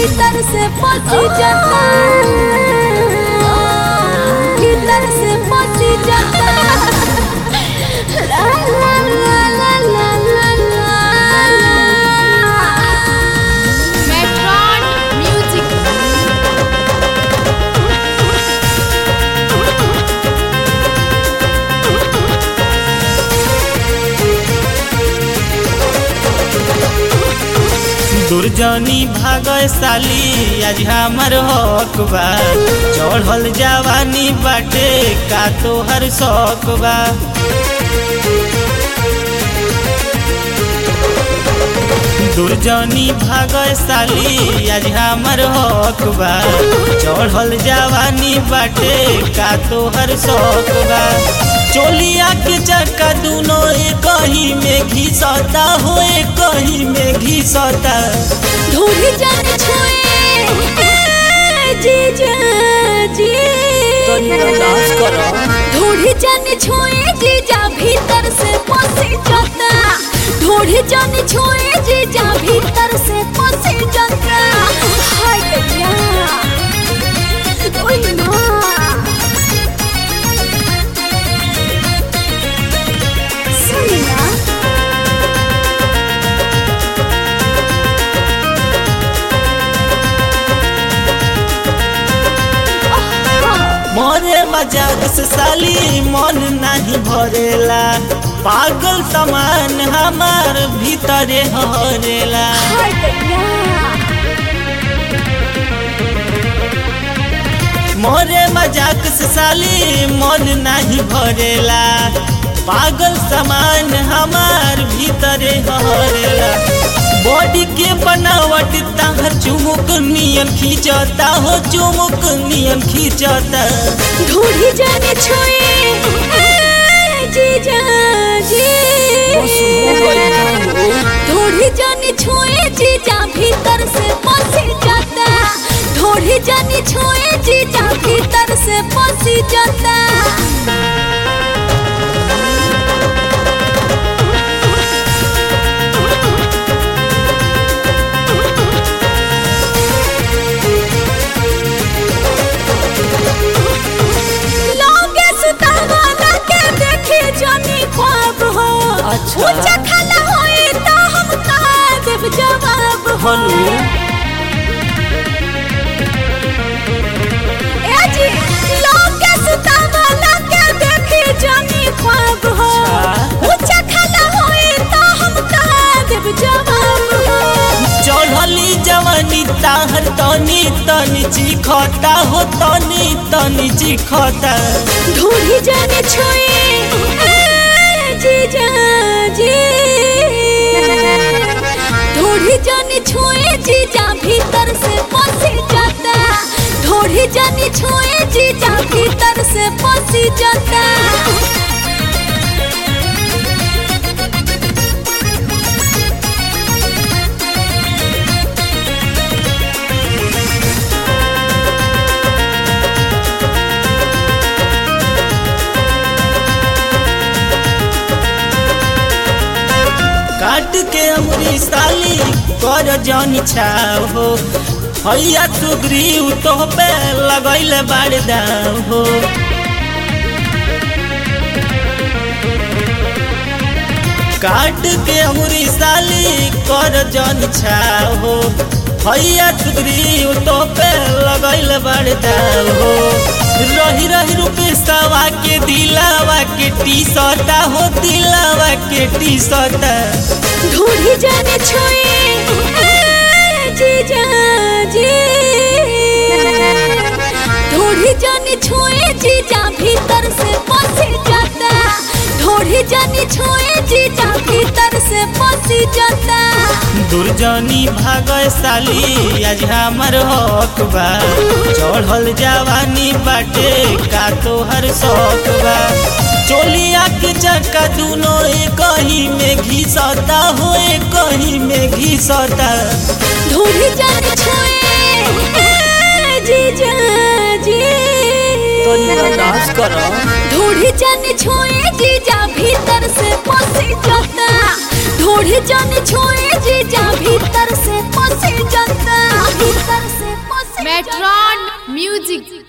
भीतर से पसी जाता भीतर से पसी जाता ला ला ला ला ला ला ला मेट्रॉन म्यूजिक दुर्जनी भागय साली आज हमर हक बा चढ़ल जवानी बाटे का तोहर शौक बा दुर्जनी भागय साली आज हमर हक बा चढ़ल जवानी बाटे का तोहर शौक बा चोलिया के चक्का दूनो एक ही में घिसता हो एक ही में घिसता ढूंढी जाने छोए जीजा जी ढूंढी जाने छोए जीजा भीतर से पसी जाता ढूंढी जाने छोए जीजा भीतर से पसी जाता हाय भैया ओए माँ सुनिया मोरे मजाक से साली मन नहीं भरेला पागल समान हमार भीतरे हरेला हाय भैया मोरे मजाक से साली मन नहीं भरेला पागल समान हमार भीतरे हरेला बॉडी के बनावट ताहर चुमुक नियन खींचता हो चुमुक नियन खींचता ढूंढी जाने छोए जीजा जी ढूंढी जाने छोए जीजा भीतर से पसी जाता ढूंढी जाने छोए जीजा भीतर से पसी जाता लोगे सुतावाला के देखे जानी ख्वाब हो अच्छा। ऊंचा खाला होए तो हम का देव जवाब हो ए जी लोगे सुतावाला के देखे जानी ख्वाब हो अच्छा। ऊंचा खाला होए तो हम का देव जवाब हो चढ़ली जवानी ताहर तनी तनी चिखता हो तनी तनी चिखता ढूंढी जाने छोए जीजा जी ढूंढी जाने छोए जीजा भीतर से पसी जाता ढूंढी जाने छोए जीजा भीतर से पसी जाता काट के अमरी साली कर जन छाव हो हैया सुग्रीव तो पे लगैले बाड़ दाव हो काट के अमरी साली कर जन छाव हो हैया सुग्रीव तो पे लगैले बाड़ दाव हो रही रही रुपे सवा के दिलावा के टी सटा हो दिलावा के टी सटा ढूंढी जाने छोए जीजा जी ढूंढी जाने छोए जीजा भीतर से पसी जाता ढूंढी जाने छोए जीजा भीतर से पसी जाता दुर्जनी भागय साली आज हमर हक बा चढ़ल जवानी बाटे का तोहर शौक बा चोलिया के चक्का दूनो एक ही में घिसता हो एक ही में घिसता ढूंढी जाने छोए जीजा जी ढूंढी जाने छोए जीजा भीतर से पसी जाता ढूंढी जाने छोए जीजा भीतर से पसी जाता भीतर Saturn Music.